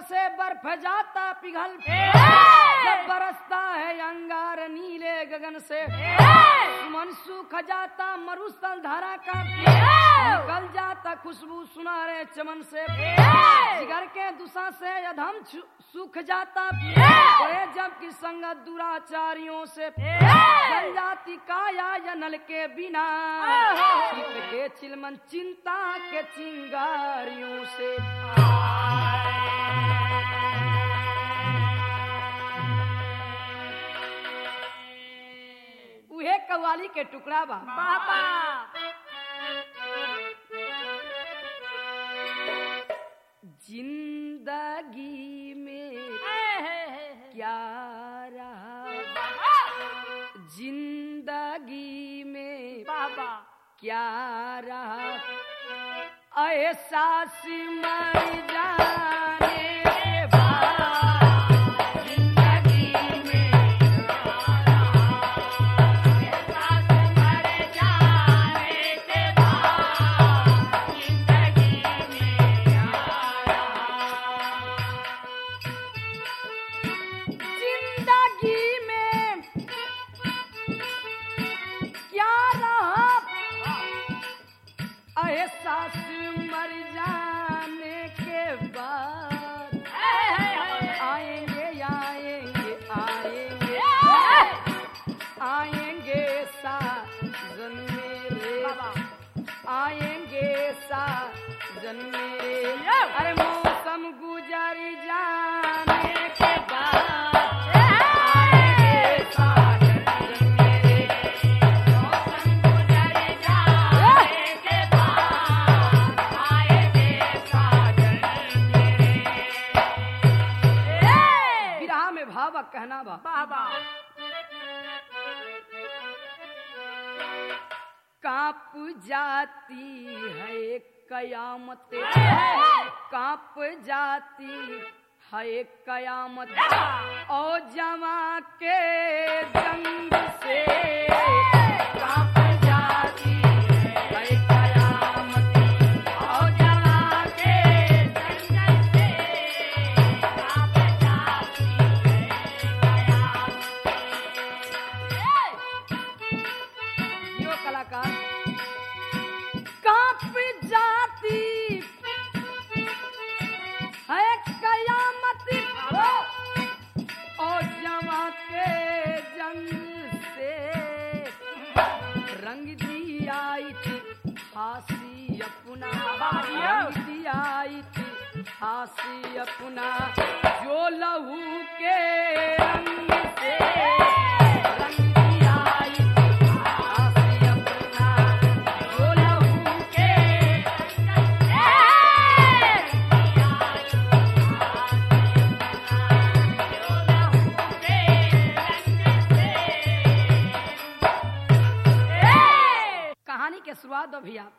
से बर्फ जाता पिघल जब बरसता है अंगार नीले गगन से मन सूख जाता मरुस्थल धारा का निकल जाता खुशबू सुनारे चमन से जिगर के दुसा से अधम छु- सूख जाता ओए जब की संगत दुराचारियों से जल जाती काया या नल के बिना चित के चिलमन चिंता के चिंगारियों से उहे कव्वाली के टुकड़ा बा बाबा जिंदगी में क्या रहा जिंदगी में बाबा क्या रहा एहसास मर जाने के बाद जिंदगी में एहसास मर जाने के बाद जिंदगी में क्या जिंदगी में क्या रहा एहसास मर जाने के बाद आएंगे आएंगे आएंगे आएंगे साजन मेरे आएंगे साजन मेरे अरे मौसम गुजर जाने के बाद आएंगे साजन मेरे मौसम गुजर जाने के बाद आएंगे साजन मेरे विरह में भाव आ कहना बा बाबा कांप जाती है कयामत कांप जाती है कयामत ओ जमा के जंग से कांप जाती है कयामत ओ जमा के जंग से कांप जाती है यो कलाकार कांप जाती है कयामत और जमा के जंग से रंग दिया हासी अपना रंग दिया हासी अपना जो लहू के रंग से रंग दिया हासी अपना जो लहू के कहानी के शुरुआत दो भैया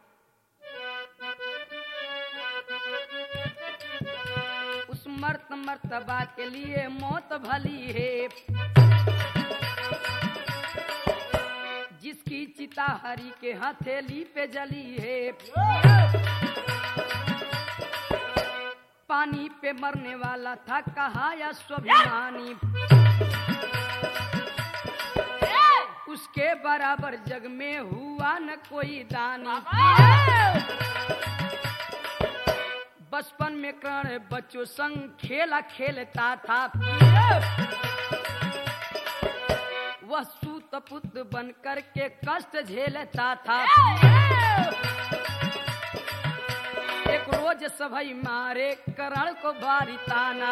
उस मर्त मर्तबा के लिए मौत भली है जिसकी चिता हरी के हथेली पे जली है पानी पे मरने वाला था कहा या स्वाभिमानी उसके बराबर जग में हुआ न कोई दानी बचपन में कर्ण बच्चों संग खेला खेलता था वह सूत पुत बन कर के कष्ट झेलता था एक रोज सभई मारे करण को भारी ताना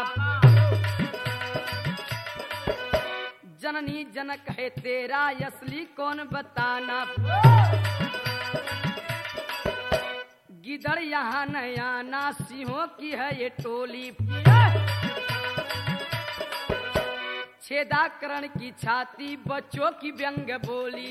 जननी जनक है तेरा असली कौन बताना गिदड़ यहाँ न आना सिंहों की है ये टोली छेदाकरण की छाती बच्चों की व्यंग बोली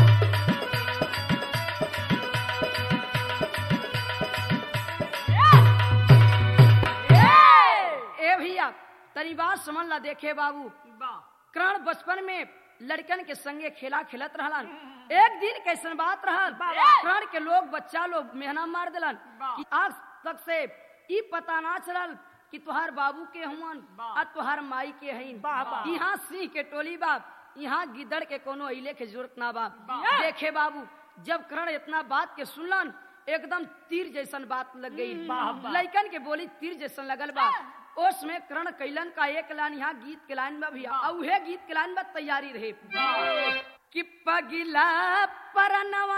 ए भैया तनी बात समझ ला देखे बाबू कर्ण बचपन में लड़कन के संगे खेला खेलत रहलन एक दिन कैसन बात रहल कर्ण के लोग बच्चा लोग मेहना मार दिलन कि आज तक से ई पता ना चलल कि तुहार बाबू के हुवन वाह। आ तुहार माई के हईन वाह, वाह। यहाँ सिंह के टोली बा यहाँ गिदड़ के कोनो अइले के जरूरत ना बा वाह। देखे बाबू जब करण इतना बात के सुनलन एकदम तीर जैसन बात लग गई वाह, वाह। लइकन के बोली तीर जैसन लगल बा ओस में करण कैलन का एक लाइन यहाँ गीत के लाइन में भी आ उहे गीत के लाइन में तैयारी रहे कि पगिला परनवा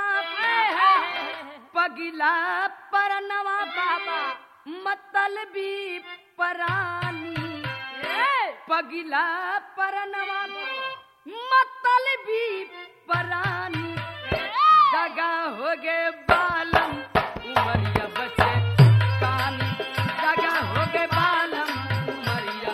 पगिला परनवा बाबा मतलबी परानी पगिला परनवा मतलबी परानी दगा हो गे बालम उमरिया बचे कानी दगा हो गे बालम उमरिया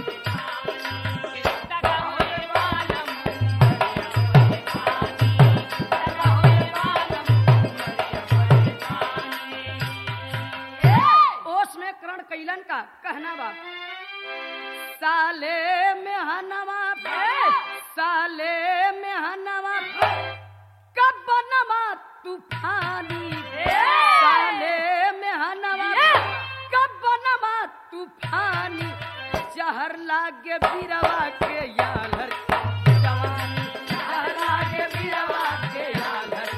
ओस में करण कैलन का कहना बा साले में हनवा साले में हनवा कब बनवा तूफानी साले में हनवा कब बनवा तूफानी जहर लागे बिरवा के यालर जवानी जहर लागे बिरवा के यालर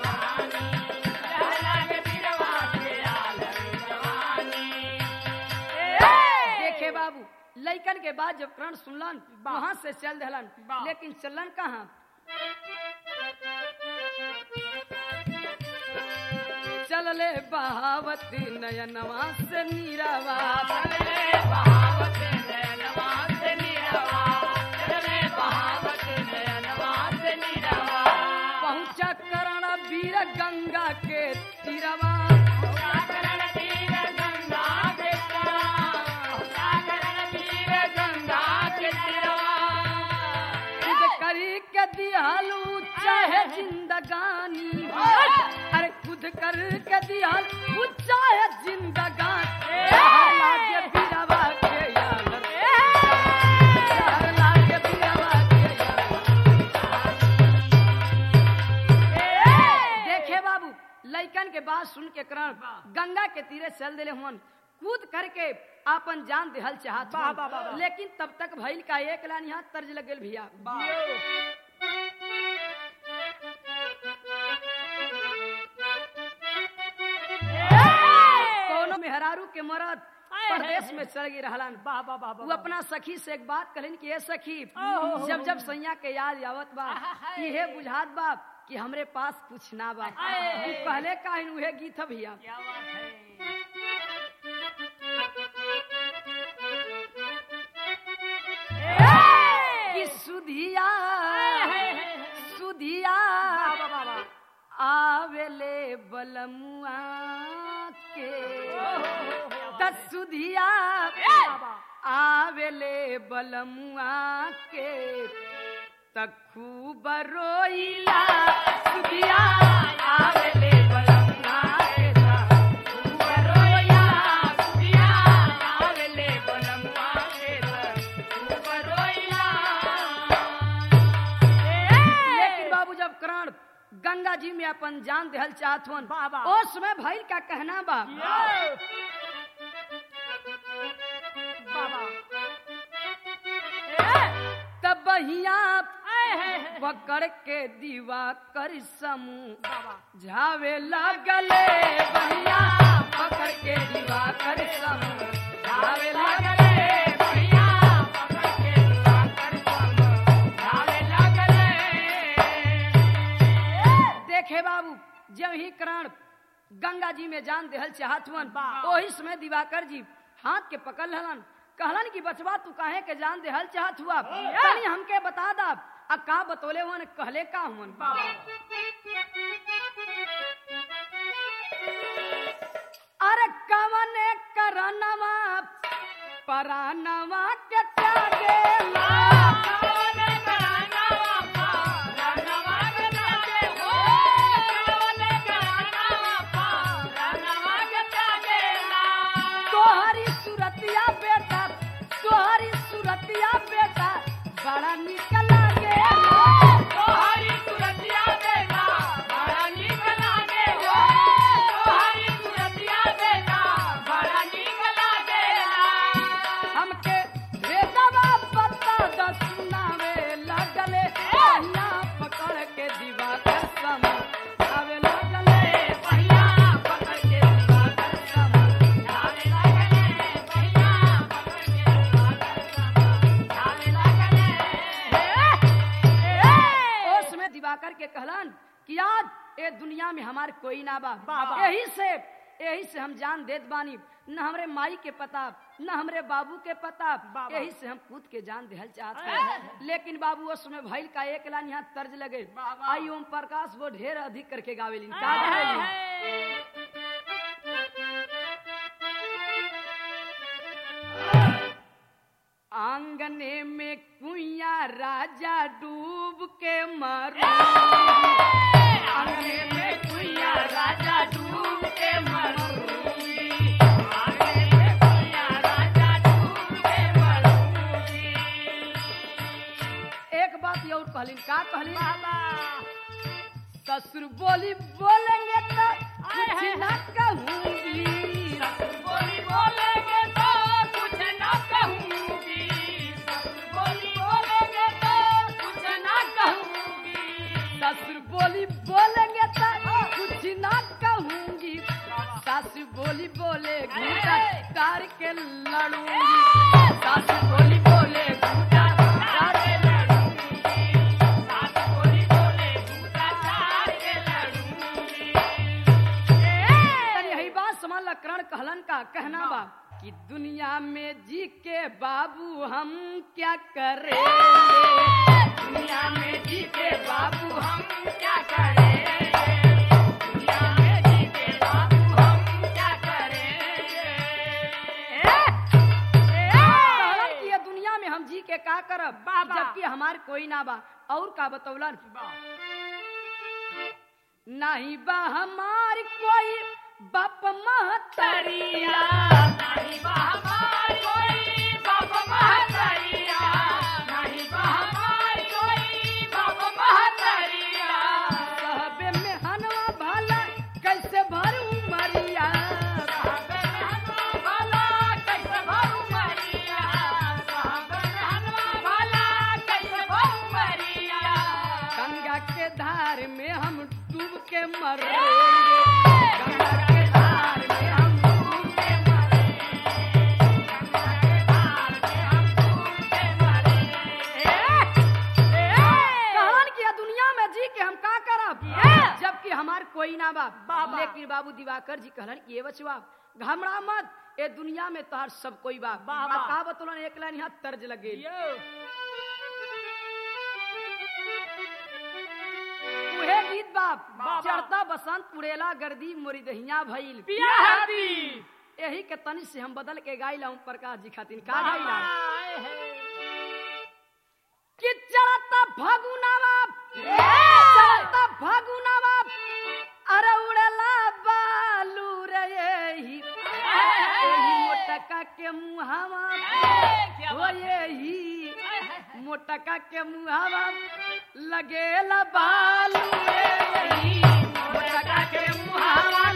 देखे बाबू लइकन के बाद जब करण सुनलन वहां से चल दहलन वाह। लेकिन चलन कहाँ चलले बहावती नयनवा से नीरावा पहुंचा करण वीर गंगा के तीरवा खुद करी के दियालू चाहे जिंदगानी अरे खुद कर के दियालू चाहे जिंदगानी जहर लागे बिरवा के यालर जहर लागे बिरवा के यालर देखे बाबू लइकन के बात सुन के करण गंगा के तीरे चल दिले हुन कूद करके आपन जान देहल चाहत वाह, हुन। वाह, वाह, वाह। लेकिन तब तक भइल का एक लाइन यहाँ तर्ज लगल भैया कोनो मेहरारू के मरद परदेश में चल गई रहलन वो अपना सखी से एक बात कहलिन कि ये सखी ओहो। जब जब सैया के याद आवत बा आहाहाई। इहे बुझात बा कि हमरे पास कुछ ना बा आहाहाई। तू कहले काहिन उहे गीत ह भैया क्या बात है कि सुधिया सुधिया आवेले बलमुआ के दस सुधिया आवेले बलमुआ के तखू बरोइला सुधिया आवेले बलमुआ के तखू बरोइला सुधिया आवेले बलमुआ के तखू बरोइला लेकिन बाबू जब करण गंगा जी में अपन जान देहल चाहत हुन वाह, वाह। ओ समय भइल का कहना बा तब बहिया पकड़ के दीवा कर समूह झावे लगले बहिया पकड़ के दीवा कर समूह झावे लगले बहिया पकड़ के दीवा कर समूह झावे लगले देखे बाबू जब ही करण गंगा जी में जान देहल चाहत हुन वाह। ओही समय दिवाकर जी हाथ के पकड़ हलन कहलन कि बचवा तू काहे के जान देहल चाहत हुआ तनी हमके बता दा आ का बतोले हुन कहले का हुन अरे कवने करनवा परानवा के त्यागेला तोहरी सुरतिया बेटा तोहरी सुरतिया बेटा बड़ा निक लागेला के कहलन कि आज ए दुनिया में हमार कोई ना बा बाबा। यही से यही से हम जान देत बानी न हमरे माई के पता न हमरे बाबू के पता बाबा। यही से हम कूद के जान देहल चाहत हैं लेकिन बाबू उस समय भइल का एक लाइन यहाँ तर्ज लगे बाबा। आई ओम प्रकाश वो ढेर अधिक करके गावेलिन का गावेलिन आंगने में कुइया राजा डूब के मरो आंगने में कुइया राजा डूब के मरो एक बात ये और कहलिन का कहलिन ससुर बोली बोलेंगे तो कुछ ना कहूंगी बोली बोलेंगे तो कुछ ना कहूंगी बोली बोलेंगे तो कुछ ना कहूंगी ससुर बोली बोलेंगे तो कुछ ना कहूंगी सासु बोली बोले घूटा तार के लड़ूंगी सासु बोली बोले घूटा तार के सास बोली बोले झूठा चार के लड़ूंगी तनी यही बात समझ ला करण कहलन का कहना बा कि दुनिया में जी के बाबू हम क्या करें दुनिया में जी के बाबू हम क्या करें दुनिया में जी के बाबू हम क्या करेंगे कहलन कि ये दुनिया में हम जी के का करब बाबा। जबकि हमार कोई ना बा और का बतौलन नहीं बा हमार कोई बाप महतरिया नहीं बा हमार कोई बाप महतरिया नहीं बा हमार कोई बाप महतरिया कहबे में हनवा भला कैसे भरू मरिया साहबे रहनवा भला कैसे भरू मरिया साहबे रहनवा भला कैसे भरू मरिया गंगा के धार में हम डूब के मरेंगे गंगा के धार में हम डूब के कहन कि ये दुनिया में जी के हम का करब जबकि हमार कोई ना बा बाबा। लेकिन बाबू दिवाकर जी कहलन कि ये बचवा घबरा मत ए दुनिया में तोहार सब कोई बा बाबा। आ का बतौलन एक लाइन यहाँ तर्ज लगे उहे गीत बाप बाबा। चढ़ता बसंत पुड़ेला गर्दी मोरी दहिया भइल यही के तनी से हम बदल के गाइला ओम प्रकाश जी खातिर का गाइला कि चढ़ता फगुनावा चढ़ता फगुनावा अरे उड़ला बालू रे यही यही मोटका के मुहावा हो यही मोटका के मुहावा लगेला बालू रे यही मोटका के मुहावा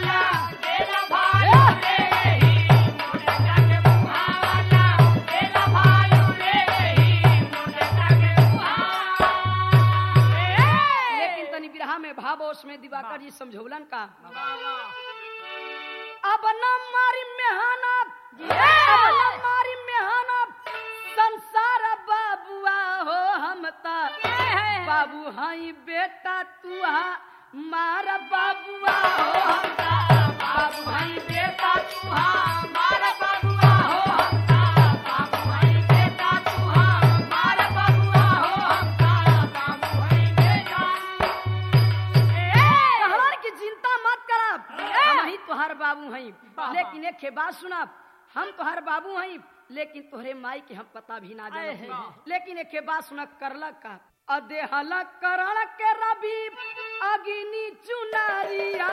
लेकिन तनी बिरहा में भावोश में दिवाकर जी समझौलन का अब न मारी मेहनत अब न मारी मेहनत संसार बाबुआ हो हम ता बाबू हई बेटा तू हा मार बाबुआ हो हम ता बाबू हई बेटा तू हा मार बाबुआ हो हम ता बाबू हई बेटा तू हा मार बाबुआ हो हम ता बाबू हई बेटा कहलन की चिंता मत करब हम ही तोहार बाबू हई बाबा। लेकिन एक बात सुना हम तोहार बाबू हई लेकिन तोहरे माई के हम पता भी ना आए जाने हैं। लेकिन एक बात सुना करलक का अदेहल करण के रवि अग्नि चुनारिया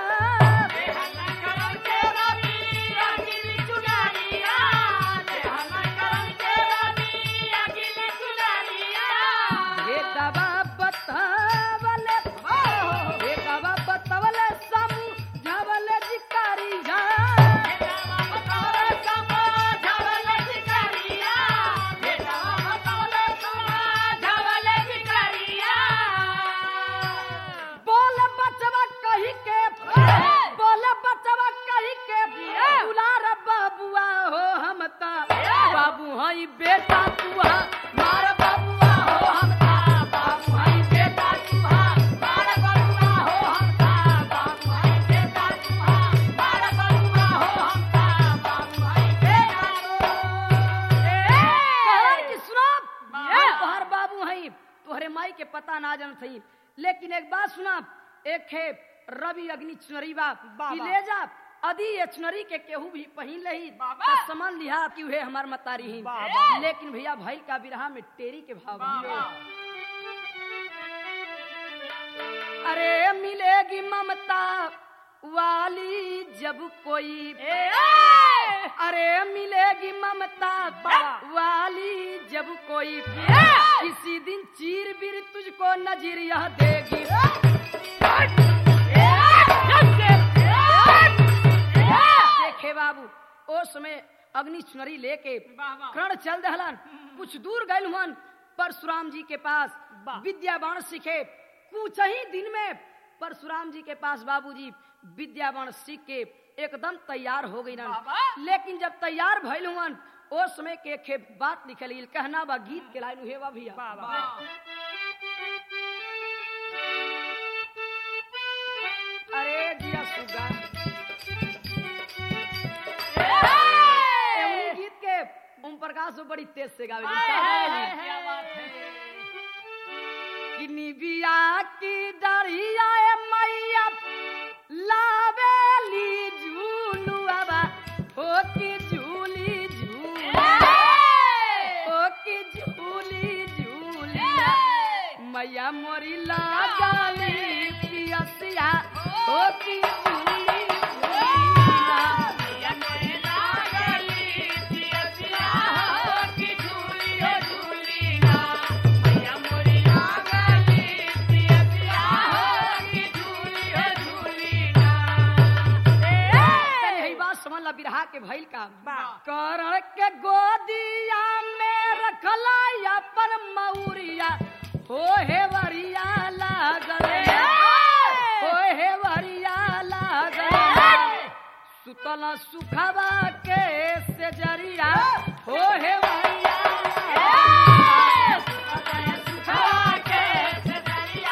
हे दवा बतावले हे दवा बतावले समू झवले जिकारिया बोल बच जन थी लेकिन एक बात सुना एक है रवि अग्नि चुनरी बा बा, कि बा। ले जा अदी ये चुनरी के केहू भी पहिन लही बाबा। तो समन लिहा कि उहे हमार मतारी ही बाबा। लेकिन भैया भाई का बिरहा में टेरी के भाव बा। अरे मिलेगी ममता वाली जब कोई अरे मिलेगी ममता वाली जब कोई किसी दिन चीर बीर तुझको नजर यह देगी देखे बाबू ओ समय अग्नि चुनरी लेके वाह, वाह। कर्ण चल दहलन कुछ दूर गए हुन परशुराम जी के पास वाह। विद्या बाण सीखे कुछ ही दिन में परशुराम जी के पास बाबूजी विद्या बाण सीख के एकदम तैयार हो गई बाबा। लेकिन जब तैयार भइल हुन ओ समय के खे बात लिखल गइल, कहना बा गीत के लाइन हुए बा भैया अरे जिया सुगा एवनी गीत के ओम प्रकाश वो बड़ी तेज से गावे कि निबिया की डरिया ए मैया लावेली झूलुआ हो की झूली झूली हो की झूली झूली मैया मोरी लागली पियसिया हो की झूली झूली तनी हई बात समझ ला बिरहा के भइल का करण के गोदिया में रखला अपन मौरिया हो हे वरिया लागल हो हे वरिया लागल सुतल सुखवा के से जरिया हो हे वरिया सुखवा के से जरिया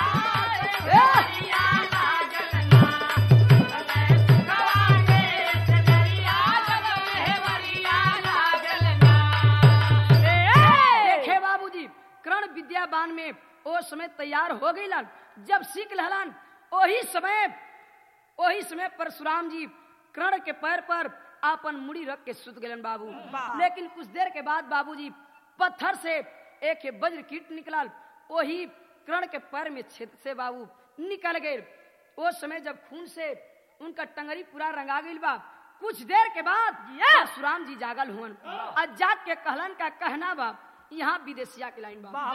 देखे बाबूजी कर्ण विद्याबान में ओ समय तैयार हो गईलन जब सीख लहलन ओही समय ओही समय परशुराम जी कर्ण के पैर पर आपन मुड़ी रख के सुत गलन बाबू वाह। लेकिन कुछ देर के बाद बाबूजी पत्थर से एक वज्र कीट निकलल ओही कर्ण के पैर में छेद से बाबू निकल गए ओ समय जब खून से उनका टंगरी पूरा रंगा गईल बा कुछ देर के बाद परशुराम जी जागल हुवन आ जाग के कहलन का कहना बा यहाँ विदेशिया के लाइन बा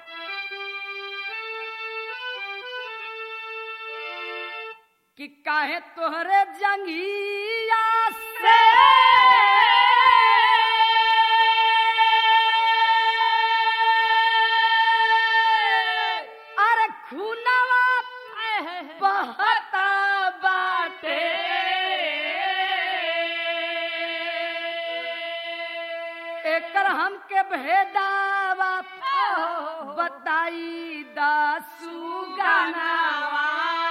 कि काहे तोहरे जंगिया से अरे खूनवा बहता बाटे एकर हमके भेदावा बताई दासू गानावा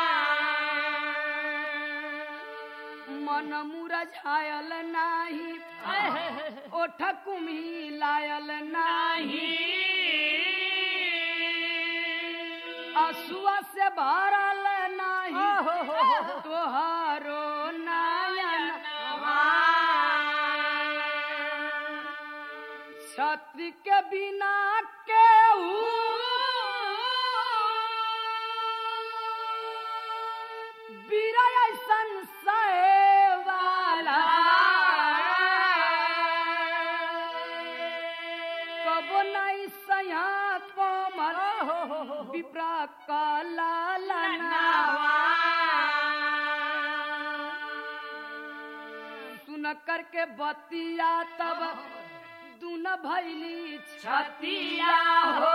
मन मुरझायल नाही ओठ कुम्ही लायल नाही असुआ से भरल नाही तोहारो नयन छत्र के बिना केहू बीरा ऐसन सहेवाला कबो नहीं सया कोमल विप्रा काला सुन करके बतिया तब दुन भैली छतिया हो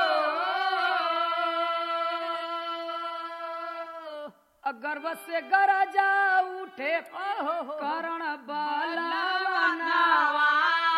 गर्व से गरजा उठे करण बलवानावा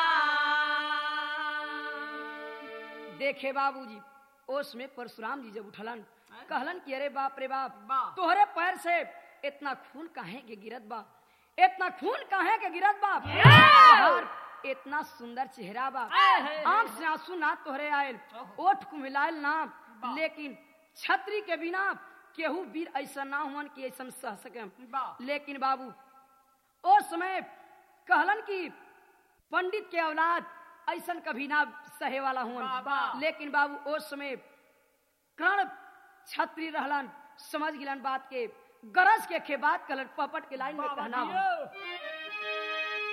देखे बाबूजी ओस में परशुराम जी जब उठलन कहलन कि अरे बाप रे बाप बाप। तोहरे पैर से इतना खून काहे के गिरत बा इतना खून काहे के गिरत बा तोहार इतना सुंदर चेहरा बा आंख से आंसू ना तोहरे आयल ओठ को मिलायल ना लेकिन छतरी के बिना केहू वीर ऐसा ना हुअन कि ऐसा सह सके वाह। लेकिन बाबू ओ समय कहलन कि पंडित के औलाद ऐसा कभी ना सहे वाला हुअन वाह, वाह। लेकिन बाबू ओ समय कर्ण छतरी रहलन समझ गिलन बात के गरज के खे बात कलन पपट के लाइन में बाबा कहना हो जियो।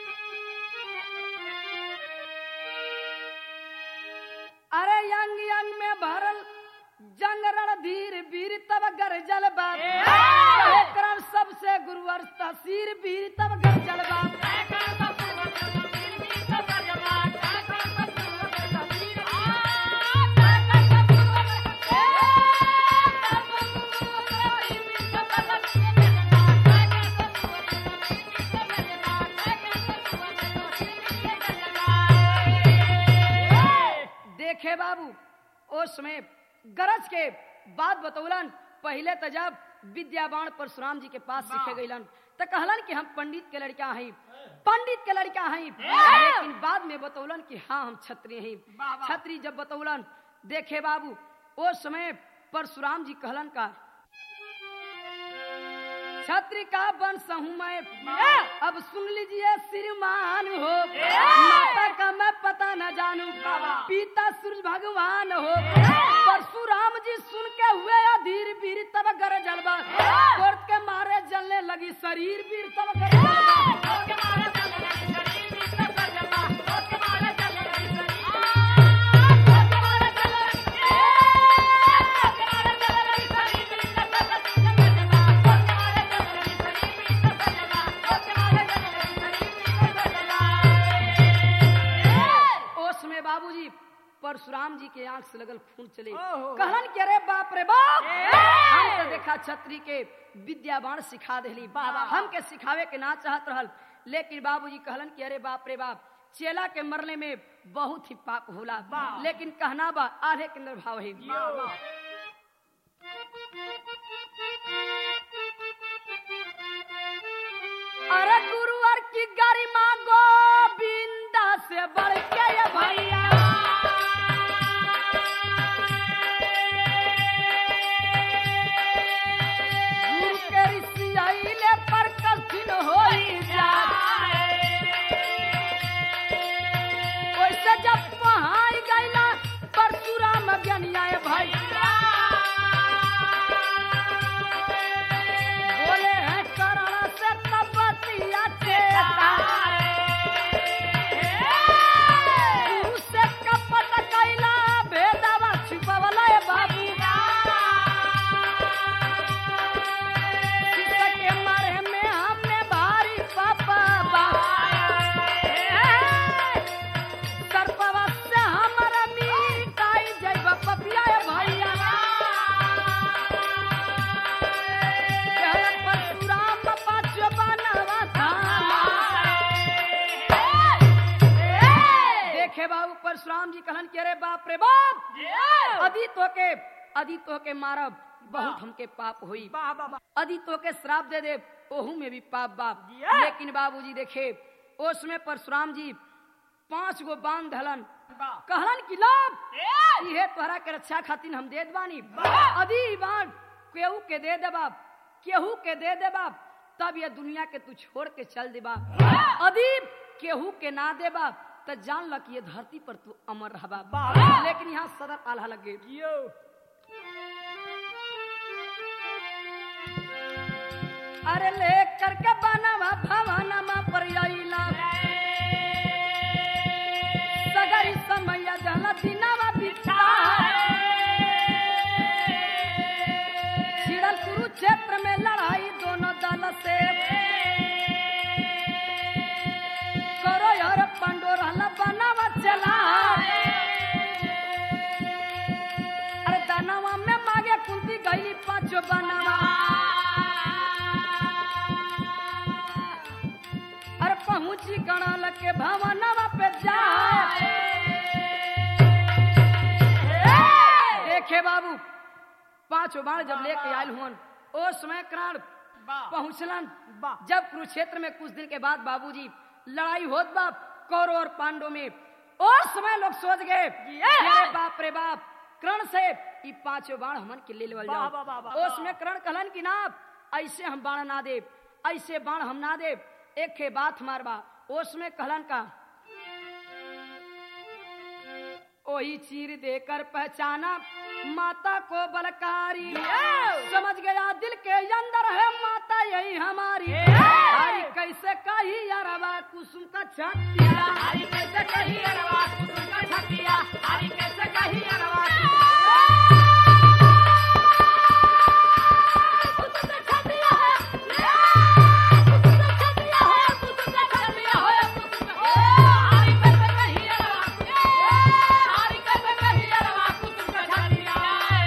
अरे यंग यंग में भरल जंग रणधीर वीर तब गरजल बाप ए! कहे करण सबसे गुरुवर तहसीर वीर तब गरजल बाप देखे बाबू उस समय गरज के बात बतौलन पहले तो जब विद्यावान परशुराम जी के पास सीखे गईलन तो कहलन कि हम पंडित के लड़का हई पंडित के लड़का हई लेकिन बाद में बतौलन कि हाँ हम छत्री हई वाह, वाह। छत्री जब बतौलन देखे बाबू उस समय परशुराम जी कहलन का छत्री का वंश हूँ मैं अब सुन लीजिए श्रीमान हो माता का मैं पता न जानू पिता सूरज भगवान हो परशुराम जी सुन के हुए अधीर वीर तब गर जलवा कोर्ट के मारे जलने लगी शरीर वीर तब गर जलवा उस समय बाबूजी परशुराम जी के आंख से लगल खून चले ओहो। कहलन के अरे बाप रे बाप हम तो देखा छत्री के विद्यावान सिखा देली हम के सिखावे के ना चाहत रहल लेकिन बाबूजी कहलन कि अरे बाप रे बाप चेला के मरने में बहुत ही पाप होला लेकिन कहना बा आधे के निर्भाव है अरे गुरुवर की गरिमा गोविंदा से बढ़ के ये भैया गुरु के ऋषि आइले पर कठिन होई जाए ओइसे जब पहाड़ गइला परशुराम ज्ञानिया भैया बोले हैं करण से तपतिया चेता गुरु से कपट कैला भेदवा छिपवला ए बाबू शिष्य के मारे में हमने भारी पापा सर्पवा से हमारा मिटाई जैब पपिया ए भैया कहलन परशुराम पाँच बनवा धामा। देखे बाबू परशुराम जी कहलन के अरे बाप रे बाप अदित होके अदित होके मारब बहुत हमके पाप हुई अदित होके श्राप दे दे ओहू में भी पाप बाप Yeah. लेकिन बाबूजी देखे उसमें परशुराम जी पांच गो बांध धलन कहलन कि लाभ इहे तोहरा के रक्षा खातिर हम दे बानी अदी बाण केहू के दे दे बाप केहू के दे दे बाप तब ये दुनिया के तू छोड़ के चल दे बाप अदीब केहू के ना दे बाप तो जान ल कि ये धरती पर तू अमर रह बाप लेकिन यहाँ सदर आल्हा लगे अरे ले करके बनवा भवनमा पर आइला सगरी समय जल दिनवा बिछा छिड़ल कुरुक्षेत्र में लड़ाई दोनों दल से करो यार पंडोरहला बनवा चला अरे दानवा में मागे कुंती गई पांचो बनवा अरे पहुंची गणल के भवनवा पे जाए देखे बाबू पांचों बाण जब लेके आयल हुन ओ समय करण पहुंचलन वाह। जब कुरुक्षेत्र में कुछ दिन के बाद बाबूजी लड़ाई होत बाप कौरव और पांडव में और समय लोग सोच गए कि अरे बाप रे बाप कर्ण से ई पांचों बाण हमन के ले लेवल वाह, जाओ वाह, वाह, वाह, ओस में करण कहलन की ना ऐसे हम बाण ना दे ऐसे बाण हम ना दे एक के बात मारबा ओस में कहलन का वही चीर देकर पहचाना माता को बलकारी समझ गया दिल के अंदर है माता यही हमारी हरी कैसे कही अरबा कुसुम का छतिया हरी कैसे कही अरवा कुसुम का छतिया हरी कैसे कही अरवा कुसुम का छतिया है कुसुम का छतिया है कुसुम का छतिया है कुसुम का हरी कैसे कही अरवा हरी कैसे कही अरवा कुसुम का छतिया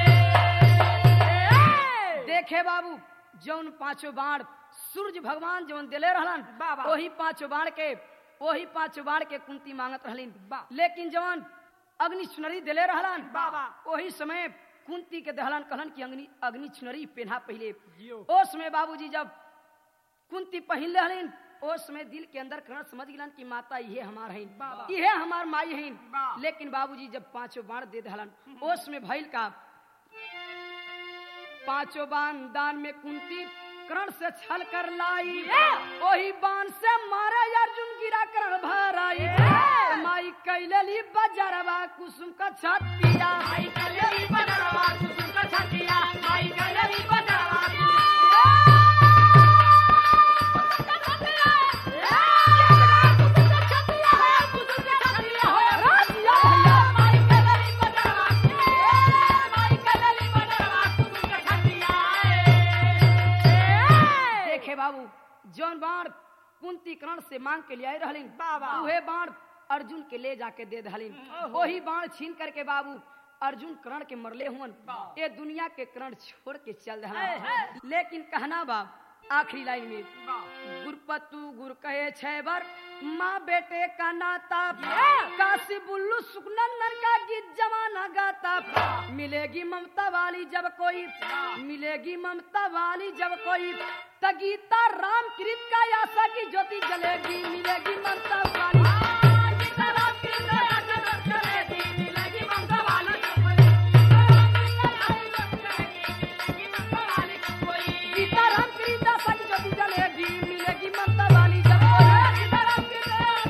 देखे बाबू जौन पांचों बाण सूर्य भगवान जौन दिले रहलन वाह। वही पांचों बाण के वही पांचों बाण के कुंती मांगत रहलिन लेकिन जौन अग्नि चुनरी दिले रहलन वाह। वही समय कुंती के दहलन कहलन कि अग्नि अग्नि चुनरी पहना पहले जियो। ओ समय बाबूजी जब कुंती पहिन रहलिन ओ समय दिल के अंदर करण समझ गिलन कि माता ये हमार है वाह। ये हमार माई है वाह। लेकिन बाबूजी जब पांचों बाण दे दहलन ओ समय भइल का पांचों बाण दान में कुंती करण से छल कर लाई वही बाण से मारे अर्जुन गिरा करण भराई माई कैलली बजरवा कुसुम का छतिया माई कलरी बदरवा कुसुम का छतिया माई कलरी बदरवा देखे बाबू जौन बाण कुंती करण से मांग के लिए रहलिन बाबा। उहे बाण अर्जुन के ले जाके दे दहलिन वही बाण छीन करके बाबू अर्जुन करण के मरले हुन ये दुनिया के करण छोड़ के चल दहला लेकिन कहना बा आखिरी लाइन में गुरपतु गुर कहे छह बार माँ बेटे का नाता काशी बुल्लू सुखनंदन का गीत जमाना गाता मिलेगी ममता वाली जब कोई मिलेगी ममता वाली जब कोई तगीता राम कृत का आशा की ज्योति जलेगी मिलेगी ममता वाली गीता राम कृत आशा की ज्योति जलेगी मिलेगी ममता वाली जब कोई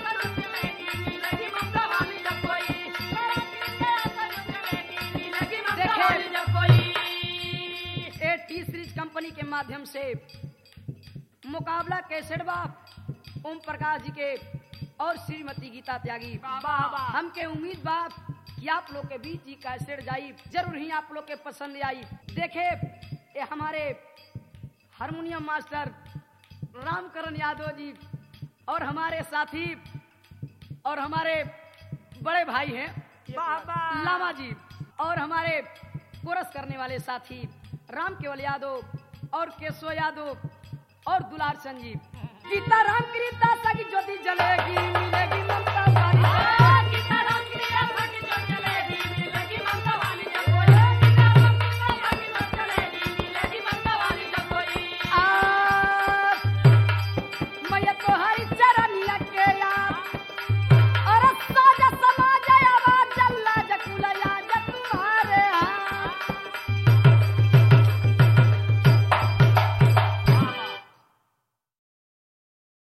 ए टी सीरीज कंपनी के माध्यम से मुकाबला कैसेट बाप ओम प्रकाश जी के और श्रीमती गीता त्यागी हमके उम्मीद बाप कि आप लोग के बीच ही कैसेट जाई जरूर ही आप लोग के पसंद आई देखे ये हमारे हारमोनियम मास्टर रामकरण यादव जी और हमारे साथी और हमारे बड़े भाई हैं लामा जी और हमारे कोरस करने वाले साथी राम केवल यादव और केशव यादव और दुलार चंद जी गीता राम की दासा की ज्योति जलेगी मिलेगी ममता